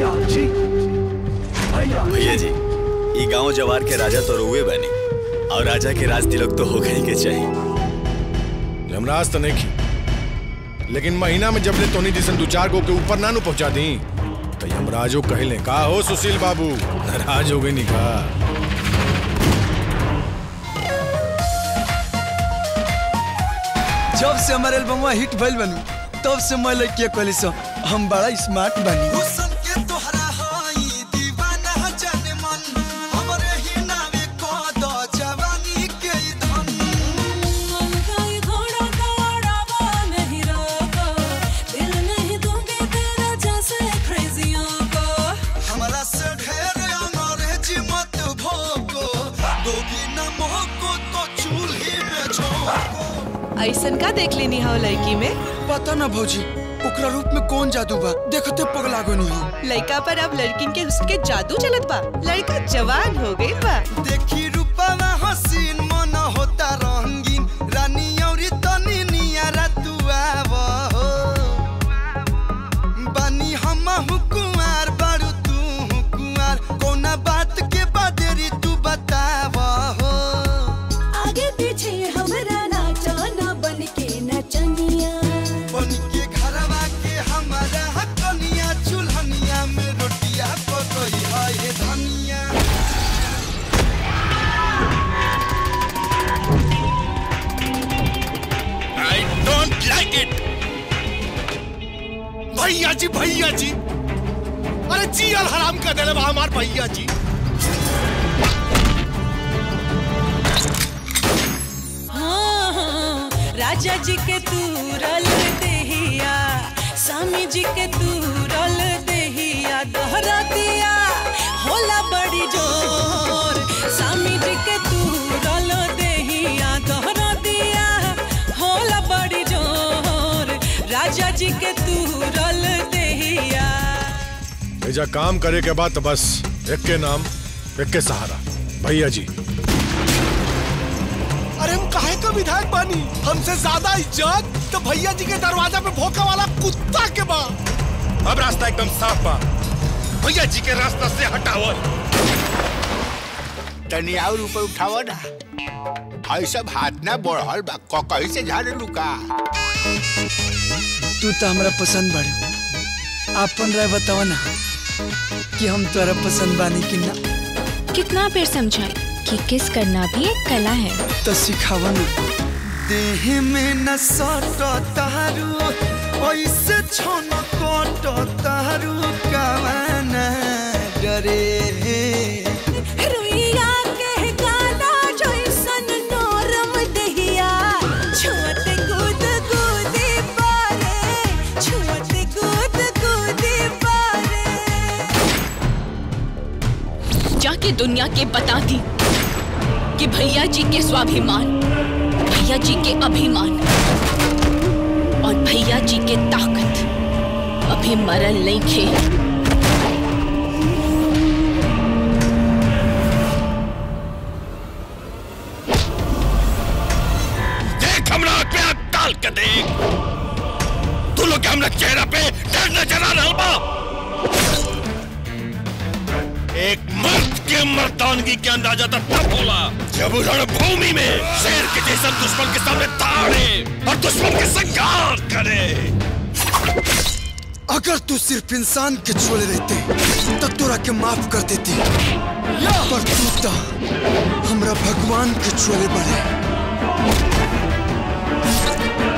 भैया जी ई गांव जवार के राजा तो रुए बने और राजा के राज तिलक तो हो गई के चाहिए यमराज तो नहीं की लेकिन महीना में जब ले तोनी जिसन दो चार गो के ऊपर ना नु पहुंचा दी तो यमराजो कहले का हो सुशील बाबू नाराज हो गई नहीं का जब से हमारे एल्बम हिट भइल बनू तब से मैं लड़किया कहली सो हम बड़ा स्मार्ट बनी ऐसन का देख लेनी हो लड़की में पता ना भौजी ओकरा रूप में कौन जादू बा देखते पगला गनी हो लड़का पर अब लड़किन के हुस्न के जादू चलत बा लड़का जवान हो गई बा देखी रूपवा हसीन मन होता रंगीन रानी औरी तनी नियारा तू आव हो बानी हम कुंवार बारू तू कुंवार कौना बात के बादेरी तू बताव हो आगे पीछे हमरा नाचा ना बन के नचनिया बन के घरवा के हमारा कनिया चूल्हनिया में रोटिया पकई है हे धनिया आई डोंट लाइक इट भैया जी भैया जी अरे जी अल हराम कर देले बा हमार भैया जी हाँ, राजा जी के तू रल देहिया स्वामी जी के तू रल देहिया दोहरा दिया होला बड़ी जोर स्वामी जी के तू रल देहिया दोहरा दिया होला बड़ी जोर राजा जी के तू रल देहिया एजा काम करे के बाद तो बस एक के नाम एक के सहारा भैया जी अरे हम काहे का विधायक बानी हमसे ज्यादा इज्जत तो भैया जी के दरवाजा पे भोका वाला कुत्ता के बा अब रास्ता एकदम साफ बा भैया जी के रास्ता से हटाओ तनी और ऊपर उठाओ ना हई सब हाथ ना बढ़ल बा ककई से झाड़े लुका तू तो हमरा पसंद बाड़ी आपन राय बतावा ना कि हम तोरा पसंद बानी कि ना कितना पेड़ समझाए कि किस करना भी एक कला है तो सिखावा ना देह में न सट तारू ऐसे छन कट तारू कवाना डरे रुइया के गाना जैसन नरम दहिया छुअत कूद कूदी पारे छुअत कूद कूदी पारे जाके दुनिया के बता दी कि भैया जी के स्वाभिमान भैया जी के अभिमान और भैया जी के ताकत अभी मरल नहीं खे देख हमरा पे हाथ डाल के देख तू लोग के हमरा चेहरा पे डर नजर आ रहल बा एक मर्द के मर्दानगी के अंदाजा तो तब होला जब रणभूमि में शेर के जैसा दुश्मन के सामने ताड़े और दुश्मन के संघार करे अगर तू सिर्फ इंसान के छोड़े रहते तो तोरा के माफ कर देती पर तू तो हमरा भगवान के छोड़े बड़े